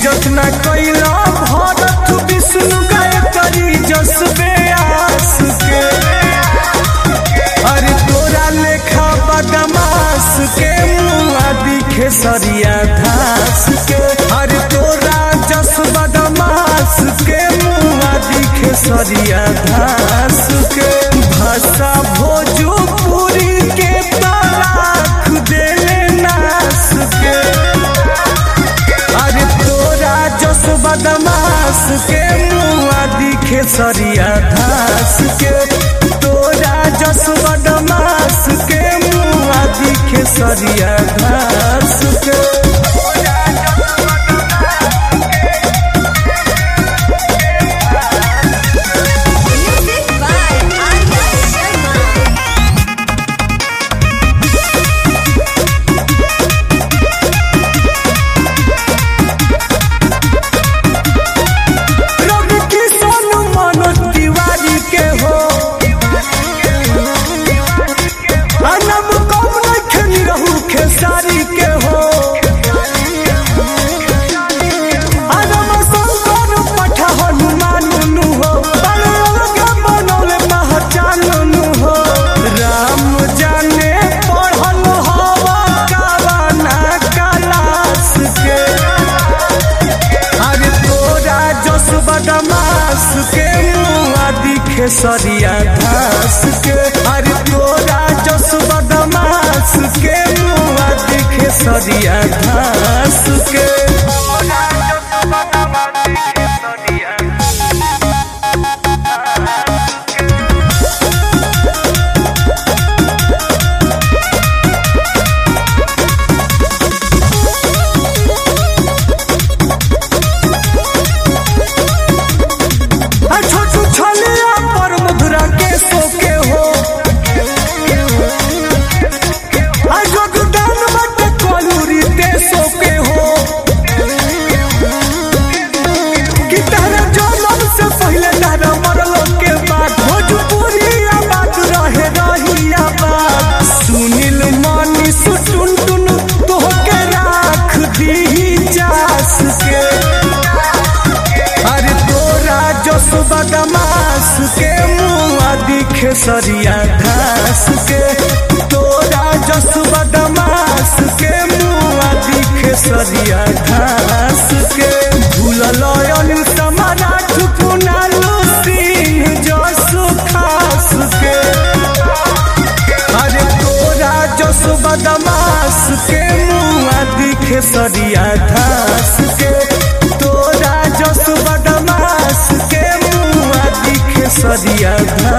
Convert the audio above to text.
इज्जत न कैला भरत विष्णु गायत्री जसबे आस के अरे तोरा लेखा बदमाश के मुआ दिखे सरिया घास के अरे तोरा जस बदमाश के मुआ दिखे सरिया घास के भाषा भोजपुरी के तलाक देले नास के अरे तोरा जस बदमाश के मुआ दिखे सरिया घास के तोरा जस बदमाश के मुआ दिखे सरिया घास के Music by Arya Sharma. रवि किशन मनोज तिवारी के हो अनब कम नखनी रहू खेसारी के हो अनब शंकर पठ हनुमान नु हो बड़े के बनौले पहचान नु हो राम जाने पढ़ल हवा कावाना कलास के अरे तोरा जस बदमाश के मुआ दिखे सरिया घास के अरे तोरा जस बदमाश के मुआ दिखे सरिया घास के आ छोटू छलिया पर मुद्रा के सोके हो आ जोगदान बट कोलूरी ते सोके हो कि तारा जनम से पहले तारा मरलो के बाद भोजपुरी आबाद रहे रही आबाद सुनील मानी सुटुन टुन तोहके राख दी जास के अरे तोरा जस बदमाश के मुआ दिखे सरिया घास के तोरा जस बदमाश के मुआ दिखे सरिया घास के भूलल अनिल समाराठ कुनालू सिंह जसु खास के अरे तोरा जस बदमाश के मुआ दिखे सरिया घास के तोरा जस बदमाश के मुआ दिखे सरिया घास